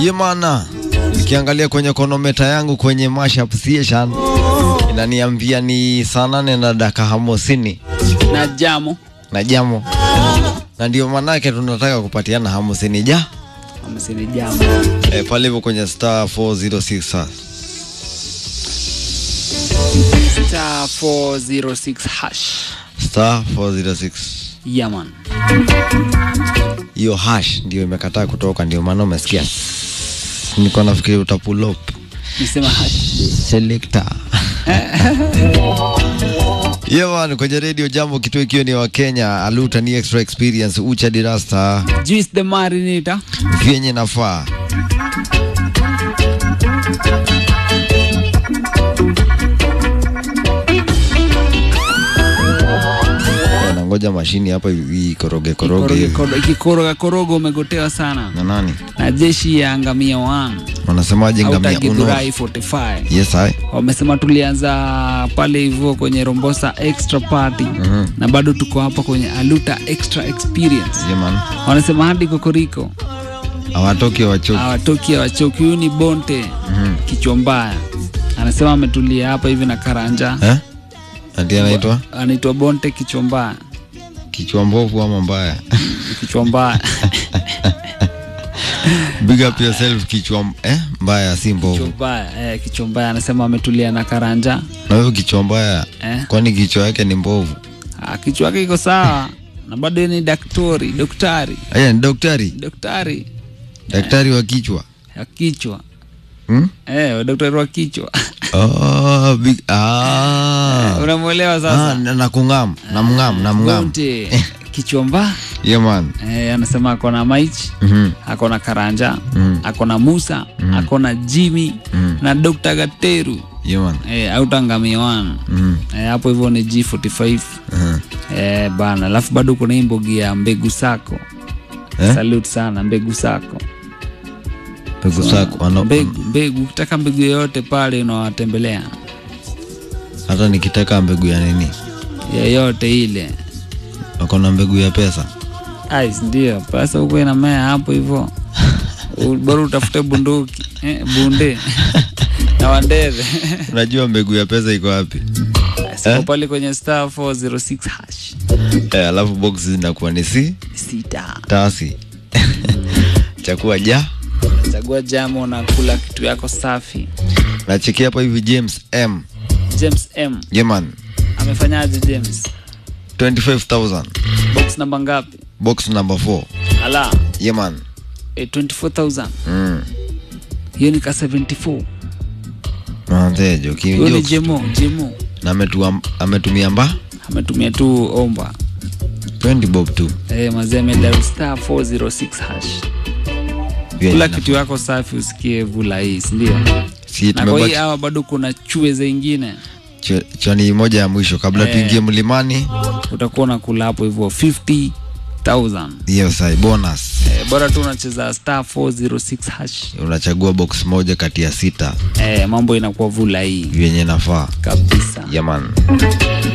Yemana, nikiangalia kwenye konometa yangu kwenye mashup station inaniambia ni saa nane na dakika hamsini na jamo na jamo, na ndio manake tunataka kupatiana hamsini ja amesini jamo e, pale hivyo kwenye star 406 sa- star 406 hash star 406 yaman hiyo hash ndio imekataa kutoka, ndio maana umesikia niko nafikiri uta pull up nisema hash selector Yewan kwenye radio jambo kituo ikiwa ni wa Kenya aluta ni extra experience ucha dirasta juice the marinita vyenye nafaa nangoja mashini hapa ikoroge koroge hivi. ikikoroga koroga umegotewa sana na nani na jeshi ya angamia 1 wanasemaje ngamia uno autagidhurai 45 yes I wamesema tulianza pale hivyo kwenye rombosa extra party Mhm. na bado tuko hapa kwenye aluta extra experience yeah, man wanasema hadi kokoriko hawatoki wachoki hawatoki hawachoki huyu ni bonte Mhm. kichwa mbaya anasema ametulia hapa hivi na karanja eh ati anaitwa anaitwa bonte kichwa mbaya kichwa mbovu ama mbaya kichwa mbaya big up yourself kichwa m- eh mbaya si kichwa mbovu mbaya eh, kichwa mbaya anasema ametulia na karanja na hiyo kichwa mbaya eh. kwani kichwa yake ni mbovu ah, kichwa yake iko sawa na bado yeye ni daktari daktari aya ni daktari daktari daktari wa kichwa ya kichwa hmm? eh, daktari wa kichwa oh, big, ah. unamwelewa Ah, sasa na na kung'am na mng'am na mng'am bonte kichwa mbaya yeah, man eh, anasema ako na maichi Mhm. ako na karanja Mhm. ako na musa ako na jimi Mhm. na dr gateru yeah, man eh, autangamiwan Mhm. eh, hapo hivyo ni g45 Aha. eh, bana alafu bado kuna hii mbogi ya mbegu sako Eh? salute sana mbegu sako Mbegu zako wana- mbegu mbegu ukitaka mbegu yoyote pale unawatembelea hata nikitaka mbegu ya nini yeyote ile wako na mbegu ya pesa Ais, ndio pesa huko inamea hapo hivyo U- bora utafute bunduki eh, bunde na wandeve unajua mbegu ya pesa iko wapi siko pale kwenye star 406 hash eh, alafu box zinakuwa ni si sita tasi chakua ja chagua jamo na kula kitu yako safi nachekia hapa hivi james m james m yeman amefanyaje james 25000 box namba ngapi box number 4 ala yeman eh, 24000 mm. hiyo ni ka 74 manzejo hiyo ni kijokes jemo jemo na ametua- ametumia mba ametumia tu omba 20 bob tu eh, mazee amedal star 406 hash Vyenye kula na- kitu yako safi usikie vula hii sindio si na kwa hii tumebaki hawa bado kuna chue zingine ch- chani moja ya mwisho kabla Eh. tuingie mlimani utakuwa unakula hapo hivyo 50000 hiyo sai bonus eh, bora tu unacheza star 406 hash unachagua box moja kati ya sita eh, mambo inakuwa vula hii vyenye nafaa kabisa yaman